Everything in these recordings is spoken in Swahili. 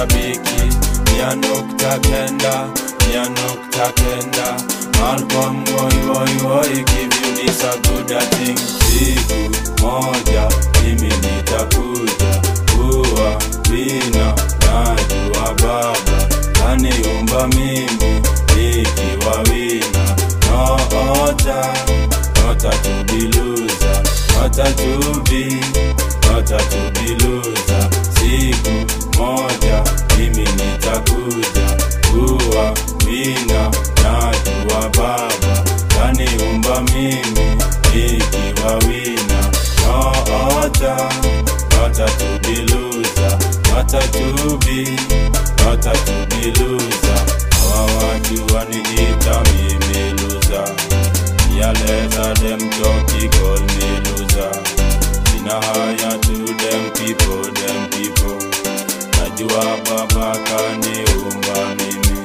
mashabiki mia nukta kenda mia nukta kenda Malcolm woi woi woi give you this a good a thing siku moja mimi nitakuja kuwa wina najua baba kaniumba mimi nikiwa wina noota nota tubiluza nota tubi nota tubiluza siku moja mimi nitakuja kuwa wina najua baba kaniumba mimi nikiwa wina noota nota tubiluza nota tubi nota tubiluza hawa watu waniita mimi luza yaleta dem joki call me loser sina haya to them people them people najua baba kaniumba mimi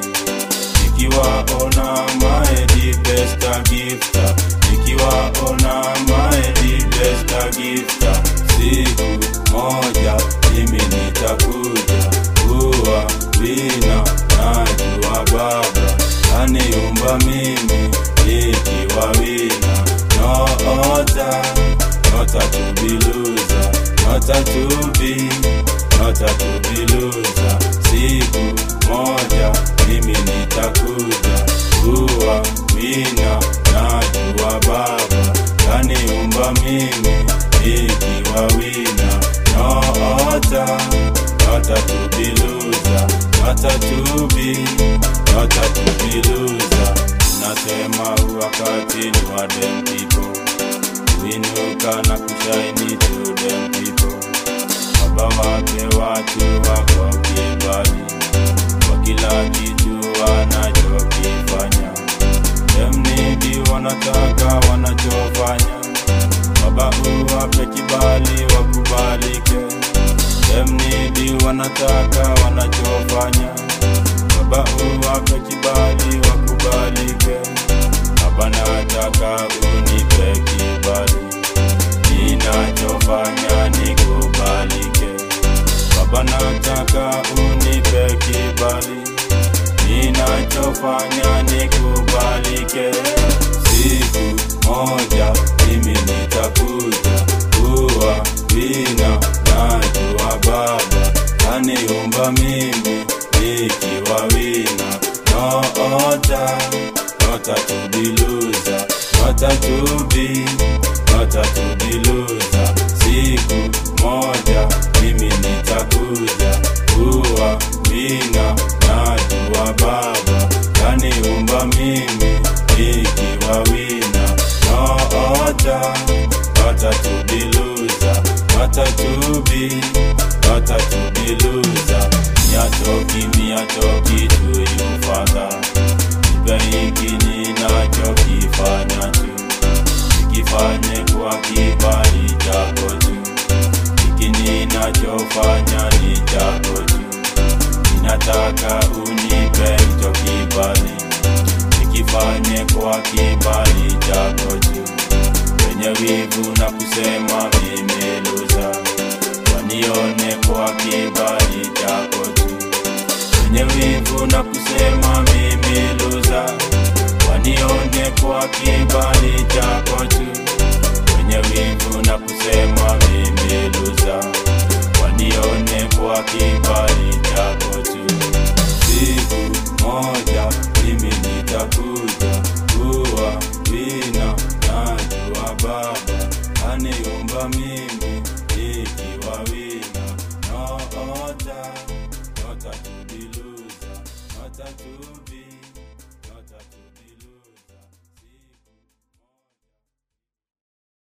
nikiwaona my the best a gifter nikiwaona my the best a gifter siku moja mimi nitakuja kuwa wina najua baba kaniumba mimi nikiwa wina noota nota tubiluza nota tubi nota tubiluza siku moja mimi nitakuja kuwa wina najua baba kaniumba mimi nikiwa wina noota nota tubiluza nota tubi nota tubiluza nasema wakati ni wa dem people kuinuka na kushaini to them people baba wake watu wako kibali kwa kila kitu wanachokifanya demnidi wanataka wanachofanya baba uwape kibali wakubalike demnidi wanataka wanachofanya baba uwape kibali wakubalike baba nataka unipe kibali ninachofanya nikubalike baba nataka unipe kibali ninachofanya nikubalike siku moja mimi nitakuja kuwa wina najua baba kaniumba mimi nikiwa wina noota nota tubiluza nota tubi nota tubiluza siku moja mimi nitakuja kuwa wina najua baba kaniumba mimi nikiwa wina noota nota tubiluza nota tubi nota tubiluza miatoki miatoki tuyufadha ipe hiki ninachokifanya tu ikifanye kwa kibali chako tu hiki ninachofanya ni chako tu ninataka unipe hicho kibali nikifanye kwa kibali chako tu wenye wivu na kusema mimi luza wanione kwa kibali chako tu wenye wivu na kusema mimi luza wanione kwa kibali chako tu wenye wivu na kusema mimi luza wanione kwa kibali chako tu siku moja mimi nitakuja kuwa wina najua baba aniumba mimi nikiwa wina noota nota tubiluza nota tubi